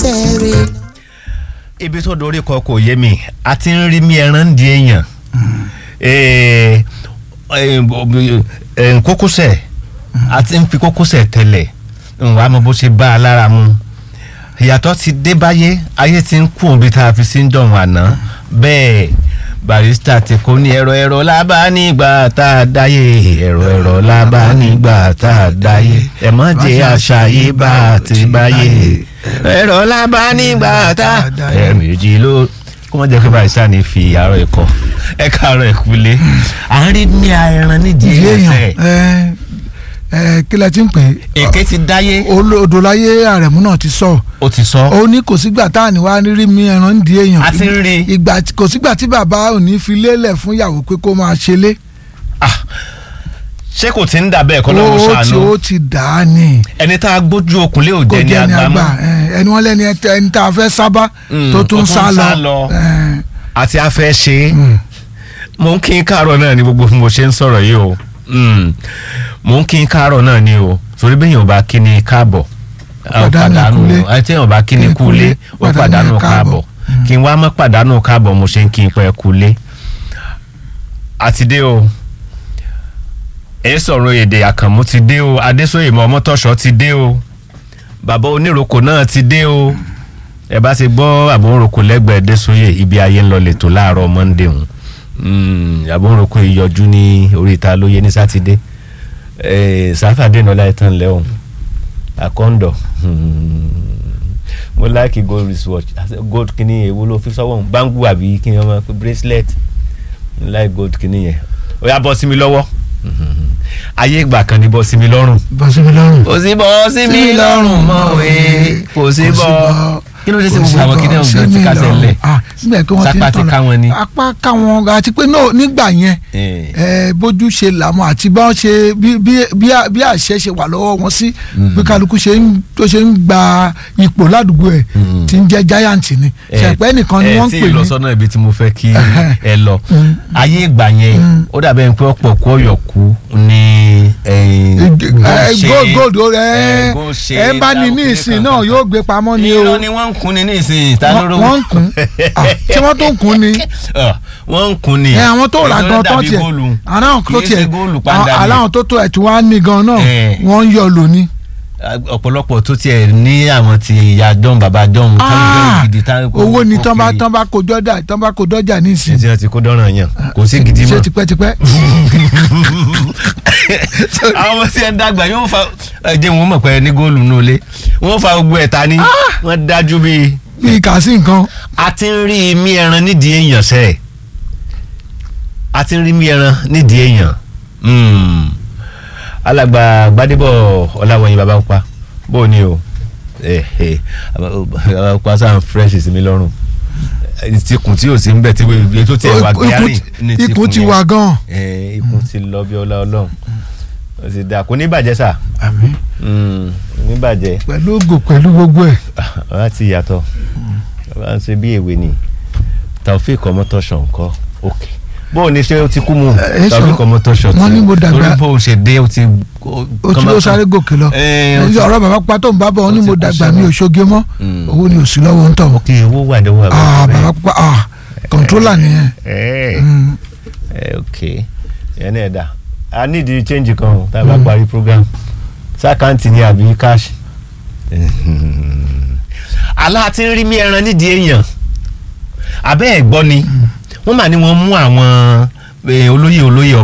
tẹ̀rẹ̀. ibi tó dorí kọ kò yé mi a ti ń rí mi ẹran ń di èèyàn Eh, eh, eh, kókósẹ̀ a ti ń fi kókósẹ̀ tẹ̀lẹ̀ wàá mọ bó ṣe bá a lára mu ìyàtọ̀ ti dé báyé ayé ti ń kú òbí tá a fi sí ń dọ̀hún àná bẹ́ẹ̀ barista ti kó ní ẹ̀rọ ẹ̀rọ lábá nígbà tá a dáyé ẹ̀rọ ẹ̀rọ lábá nígbà tá a dáyé ẹ̀ mọ́ jẹ́ àṣà yìí bá a ti báyé ẹ̀rọ lábá nígbà tá a ẹ̀ méjì ló kó wọ́n jẹ́ pé barista ní fi àárọ̀ ẹ̀kọ́ ẹ̀ káàárọ̀ ẹ̀kúlé à ń rí ní ẹran nídìí ìdí ẹ̀yìn èèyàn ẹ ẹ kí lẹ ti ń pè é èké ti dáyé olódò láyé àrẹ̀mú náà ti sọ ó ti sọ ó ní kò sígbà tá à ní wá rí mi ẹran ń di èèyàn A ti ń rí. ìgbà tí- kò sígbà tí bàbá ò ní fi lélẹ̀ fún ìyàwó pé kó máa ṣe lé Ah, ṣé kò ti ń dà bẹ́ẹ̀ kọ́ ó lọ́wọ́ ti sànú ó ti dà á ní ẹni tá a gbójú okùn lé kò òjẹ́ ní jẹ́ ní àgbà agbámú ẹ, ẹni wọ́n lẹ́ni ẹtẹ- ẹni tá a fẹ́ sábà Mm, tó tó tún tún sá sá lọ lọ. ẹ, àti afẹ́ ṣe é mm. mò ń kí n káàárọ̀ náà ni gbogbo bí mo ṣe ń sọ̀rọ̀ yìí o Mm, mò ń kí n káàárọ̀ náà ni o torí bẹ́ẹ̀ yóò bá kí ni káàbọ̀ ó Pàdánù kúlé. àti yóò bá kí ni Kí ni kúlé kúlé, ó pàdánù pàdánù káàbọ̀. káàbọ̀ kí n wá mọ́ pàdánù káàbọ̀ mo ṣe ń kí n pẹ́ kúlé àti dé o èyí sọ̀rọ̀ èdè àkànmú ti dé o adésòye mọ ọmọtọ́ṣọ́ ti dé o bàbá oníròkò náà ti dé o ẹ bá ti gbọ́ àbúròkò lẹ́gbẹ̀ẹ́ adésòye ibi ayé ń lọ lẹ́tọ̀ láàárọ̀ monday hùn àbúròkò ìyọjú ní oríta lóye ní sátidé sáfàdé náà láì tán lẹ́hùn àkọ́ńdọ̀ mo láìkí gold wristwatch gold kìíní èwo ló fi sọ́wọ́ bangu àbí kí ni wọ́n máa pè bracelet mo láì gold kìíní yẹn ó yá bọ́ sí mi lọ́wọ́ ayé ìgbà kan ní bọ́ sí mi lọ́rùn bọ́ sí mi lọ́rùn. kò sí bọ́ sí mi lọ́rùn mọ́ òye kò sí bọ́ kí ló dé sí gbogbo àwọn kìnìún ọ̀gá ti kásẹ̀ ńlẹ̀ síbẹ̀ kí wọ́n ti ń Sápá ti tọ̀nà ká wọn ni. apá ká wọn àti pé no nígbà yẹn ẹ bójú ṣe làwọn àti bá wọn ṣe bí bí bí à- bí àṣẹ ṣe wà lọ́wọ́ wọn sí bí kálukú ṣe ń tó ṣe ń gba ipò ládùúgbò ẹ̀ tí ń jẹ́ giant ni ṣẹ̀pẹ́ nìkan ni wọ́n ń ẹ pè tí ì lọ ní sọ́nà ibi tí mo fẹ́ kí Ẹhẹ́. ẹ lọ Mm. ayé ìgbà yẹn ó dàbẹ̀ pé ọ̀pọ̀ kú ọ̀yọ̀ kú ní gold gold ó rẹ ẹ bá ní ní ìsìn náà yóò gbé pamọ́ ni o irọ́ ni wọ́n ń kun ni ní ìsìn ta ló Wọ́n- rówó. wọ́n ń kun Ah, tí wọ́n tó ń kun ni Ah, wọ́n ń kun ni. ẹ àwọn tó rà Èyí gan tó dàbí tiẹ̀ góòlù. aláwọn tó Kì í ṣe tiẹ̀ góòlù padà ni. aláwọn tó tó ẹ̀ tí wọ́n á ní gan náà Eh. wọ́n ń yọ lóní. ọ̀pọ̀lọpọ̀ tó tiẹ̀ ní àwọn ti ìyá dán bàbá dán Ah, gidi táwọn kò- owó ni kò tán bá kiri. tán bá kó dọ́jà tán bá kó dọ́jà ní ìsìn. ṣé tí wọ́n ti kó dọ́ràn yàn kò sí gidi ṣé mọ́. tipẹ́tipẹ́. àwọn ọmọ tí ẹ ń dàgbà yóò fa ẹjẹ wọn mọ̀ pé ní góòlù nù lé wọ́n fa gbogbo ẹ̀ ta ni wọ́n dájú bíi. bíi kà sí nǹkan. a ti ń rí imí ẹran nídìí èèyàn sẹ́ẹ̀ a ti ń rí imí ẹran nídìí èèyàn Mm. alàgbà gbadébọ̀ ọláwọ̀nyí baba pupa bó o ní o Eh, eh, baba pupa sáà ń fresh sí mi lọ́rùn Eh, tikùn tí ò sí ń bẹ̀ tí wọ́n tó tiẹ̀ wá gbẹ́rìn ní ikùn tikùn ti yẹn. wà gan. Eh, ikùn ti lọ bí ọlá ọlọ́run ó ti dà kó ní bàjẹ́ sà àmín Mm, ní bàjẹ́ pẹ̀lú ògò pẹ̀lú gbogbo ẹ̀. ọ̀rá ti yàtọ̀ ọ̀rá ń ṣe bí èwe ni taofik ọmọtọ́ṣọ̀ nǹkan òkè bóun ni ṣé ó ti kú mu ẹ sọ, taofik ọmọtọ́ṣọ̀ wọ́n ní mo dàgbà- torí bóun ṣe dé ó ti. ó ti ló sáré gòkè lọ. Eh, ó ti- ọ̀rọ̀ bàbá pa tó ń bá bọ̀ wọ́n ní ó ti mo kú dàgbà sẹ́wọ̀n. mi ò ṣoge mọ́ Mm. owó ni ò sí lọ́wọ́ ń tọ̀. ok owó wà ní wà ah bàbá pa ah kọ̀ǹtrólà nìyẹn. ẹ Mm. ẹ ok ẹ náà dà a need the change kan o tá a bá parí program sákàǹtì ni àbí cash. aláà ti ń rí mi ẹran nídìí èèyàn abẹ́ ẹ̀ gbọ́ ni wọ́n mà ní wọ́n mú àwọn eh, olóyè olóyè